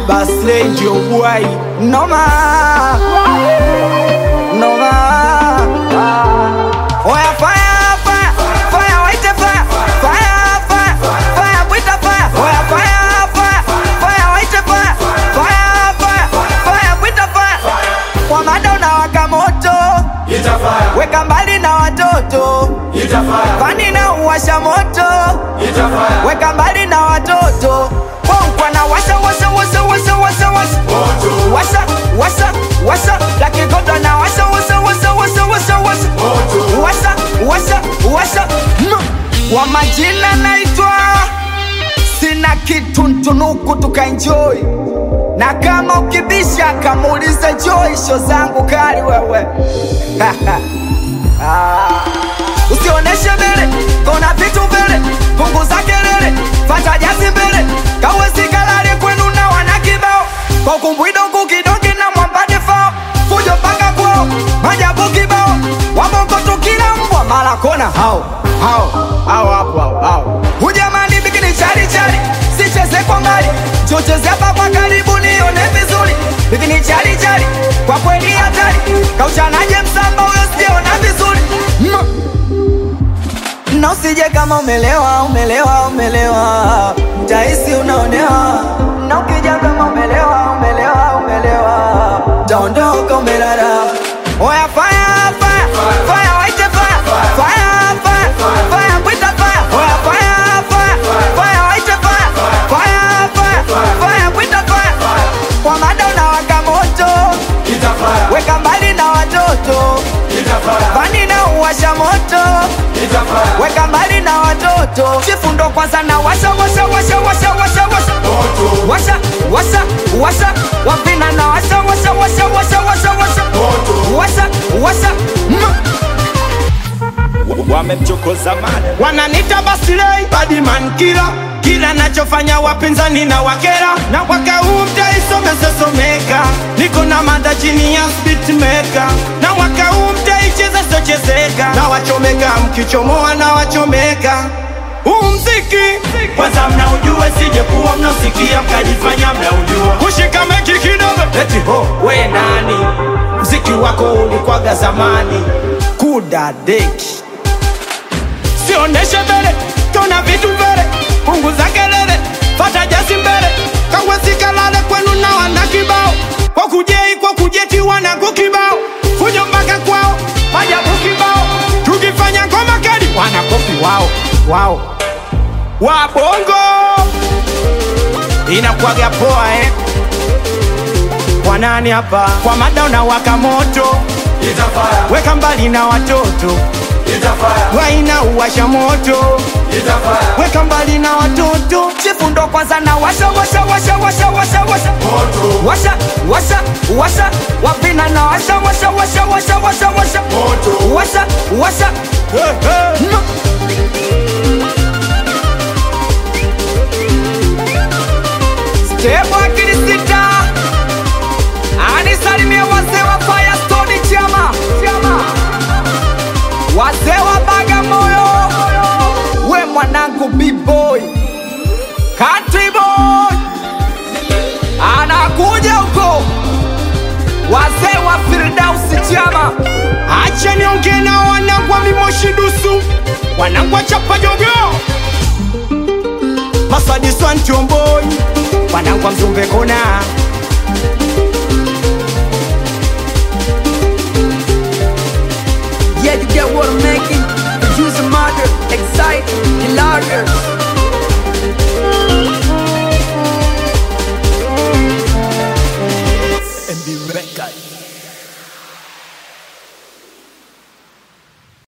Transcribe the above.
Basley ndio bwai noma noma Oya fire fire fire waite fire fire fire fire bwita fire Oya fire fire fire waite fire fire fire fire bwita fire Kwa mada unawaka moto Itafaya, weka mbali na watoto itafaya, fani na uwasha moto itafaya, weka mbali na watoto Bonkwa na washa washa washa washa washa washa moto, washa washa washa lakikoto na washa washa washa washa washa washa moto, washa washa washa no. wa majina naitwa sina kitu ntunuku tukaenjoy na kama ukibisha kamuulize Joy sho zangu kali wewe Ah. usioneshe mbele kona vitu mbele punguza kelele fata jasi mbele kawesikalale kwenu na wana kibao kwa kumbwidoku kidongi na mwambade fao fujo mpaka kwao majabu kibao wabongo tukila mbwa mara kona hao hao hao hapo hao hao hujamani bikini chari chari sicheze kwa mbali chocheze hapa kwa karibu nione vizuri bikini chari chari kwa kweli hatari kauchanaje msamba huyo sijaona vizuri mm. na usije kama umelewa umelewa umelewa mtahisi unaonewa na ukija kama umelewa umelewa umelewa taondoka umelala oya fire fire fire waite fire fire fire fire bwita fire oya fire fire fire waite fire fire fire fire bwita fire kwa mada unawaka moto itafaya, weka mbali na watoto itafaya, fani na uwasha moto itafaya, weka mbali na watoto chifu ndo kwanza na washa washa washa washa washa washa moto, washa washa washa wapina na washa washa washa washa washa washa moto, washa washa mm. wamemchokoza mada wananita basilei badiman kila kila nachofanya wapinzani na wakera na mwaka huu mtaisomesesomeka niko na mada chini ya spitmeka na mwaka huu mtaicheza sochezeka na wachomeka mkichomoa na wachomeka huu mziki kwanza mnaujue sije kuwa mnasikia mkajifanya mnaujua kushika meki kidogo eti ho we nani mziki wako ulikwaga zamani kudadeki sioneshe mbele tona vitu mbele punguza kelele fata jasi mbele kawesikalale kwenu na wana kibao kwa kujei kwa kujeti wanako kibao fujo mpaka kwao majabu kibao tukifanya ngoma kali wanakopi wao wao wabongo inakwaga poa eh kwa nani hapa kwa mada unawaka moto itafaya, weka mbali na watoto itafaya, waina uwasha moto itafaya, weka mbali na watoto chifu ndo kwanza na washa washa washa washa washa washa moto, washa washa washa wapina na washa washa washa washa washa washa moto, washa washa hey, hey. mm. Stebo akili sita anisalimie wazee wa Firestone chama chama wazee wa Bagamoyo we mwanangu B-boy country boy anakuja huko wazee wa Firdausi chama acha nionge na wanangu wa mimoshi dusu wanangu wa chapa jogo masadiswa ntomboi wanangu wa mzumbe kona